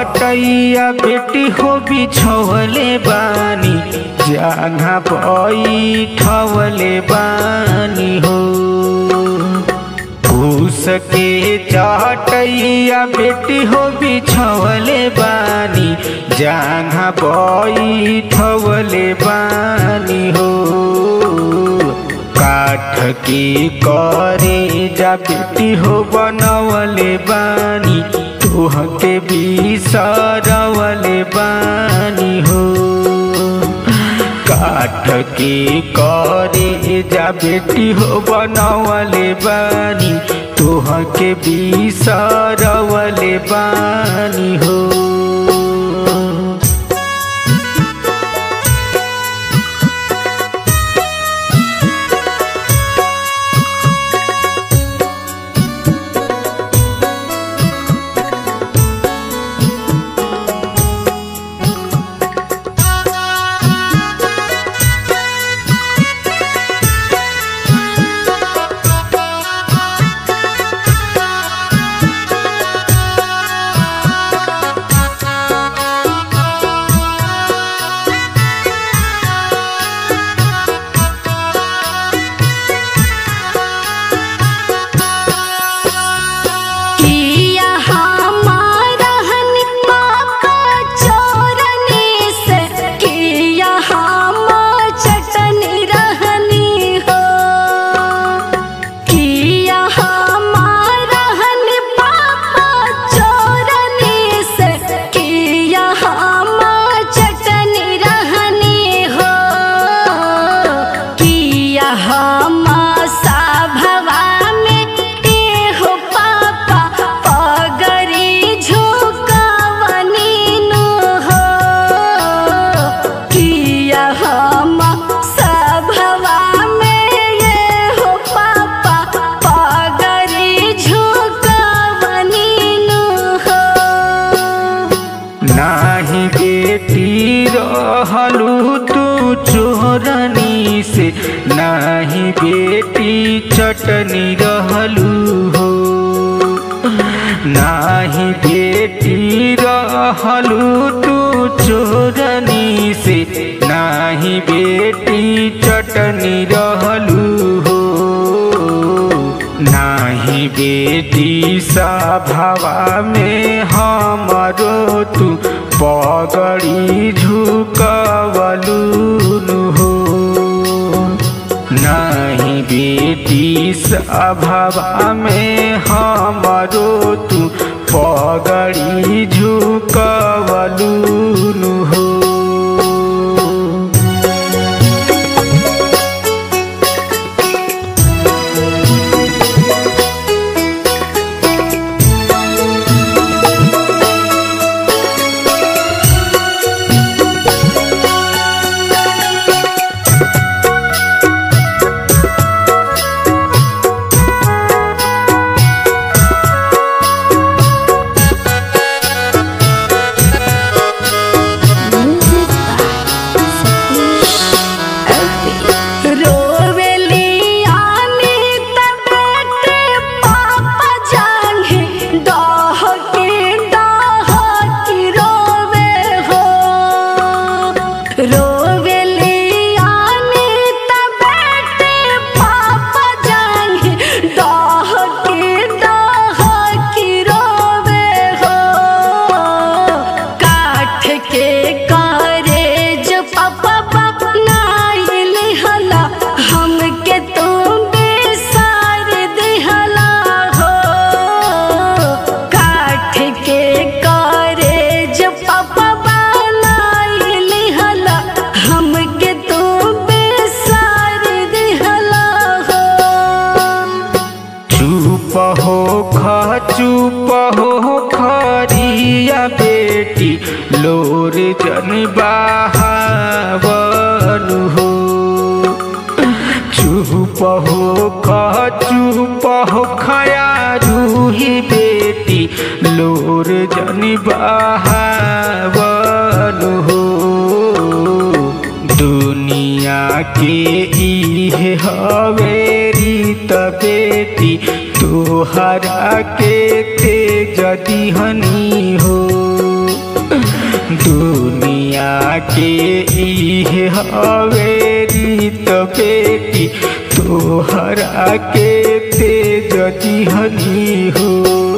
चटैया बेटी हो बिछवले बानी जहाँ बैठवले बानी हो फूस के चटैया बेटी हो बिछवले बानी जहाँ बैठवले बानी हो काठ के करे जा बेटी हो बनवले बानी तुहके बिसरवले बानी हो काठ के करे जा बेटी हो बनवले बानी तुहके बिसरवले बानी हो किया हमारा हनिपा का चोरने से किया हम चटनी रहनी हो किया हमारा हनिपा का चोरने से किया हम चटनी रहनी हो किया हम सभवा में एहो पापा पगरी झुकवनी नु हो किया हम सभवा में एहो पापा पगरी झुकवनी नु हो नाही बेटी रहलू तू चोरनी से नाही बेटी चटनी रहलू हो नाही बेटी रहलू तू चोरनी से नाही बेटी चटनी रहलू हो नाही बेटी सभवा में हमरो तू पगड़ी झुकवलू हो नाही बेटी सभवा में हमरो तू पगड़ी झुकवलू हो रोवेली आनी तबेटे पापा जांगे डाह के डाह की रोवे हो रोवेली आनी तबेटे पापा जांगे डाह के डाह की रोवे हो काठ के करे जो पापा नाइल हला हमके तुम बेसार दिहला हो काठ के करे जो पापा नाइल हला हमके तुम बेसार दिहला हो चुप हो ख चुप हो खरिया बेटी लोर जन बहावन हो चुप हो ख चुप हो खया रूही बेटी लोर जन बहावन हो दुनिया के इहे हवे रीत बेटी तोहरा के तेज दिहनी हो सैया के इहे हवे रीत बेटी तोहरा के तेज दिहनी हो